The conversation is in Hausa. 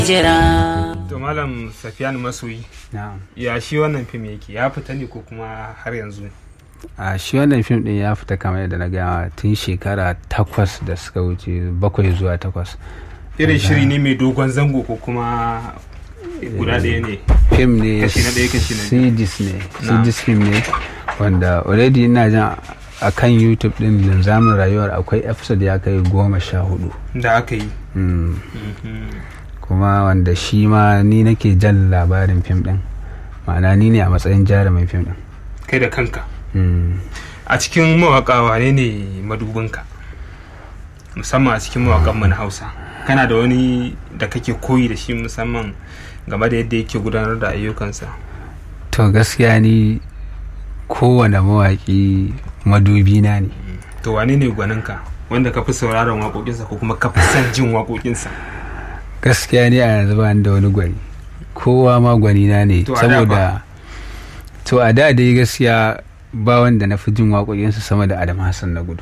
jira to malam safiyan masoyi na'am ya shi wannan fim yake ya fita ne ko kuma har yanzu a shi wannan fim din ya fita kamar yadda na gaya tun shekara takwas da suka wuce bakwai zuwa takwas irin shiri ne mai dogon zango ko kuma guda ɗaya ne fim ne Kashi na ɗaya, kashi na biyu. cds ne Na. cds film ne wanda already ina jan a kan youtube din linzamin rayuwar akwai episode ya kai goma sha hudu da aka yi Mm. Mhm. kuma wanda shi ma ni nake jan labarin fim din ma'ana ni ne a matsayin jarumin fim din kai da kanka Mm. a cikin mawaka wane ne madubinka musamman a cikin mawakan mu na hausa kana da wani da kake koyi da shi musamman game da yadda yake gudanar da ayyukansa to gaskiya ni kowane mawaƙi madubina ne to wane ne gwaninka wanda ka fi sauraron waƙoƙinsa ko kuma ka fi son jin waƙoƙinsa gaskiya ne a yanzu ba ni da wani gwani kowa ma gwanina ne To a da saboda to a da dai gaskiya ba wanda na fi jin waƙoƙinsa sama da adam hassan na gudu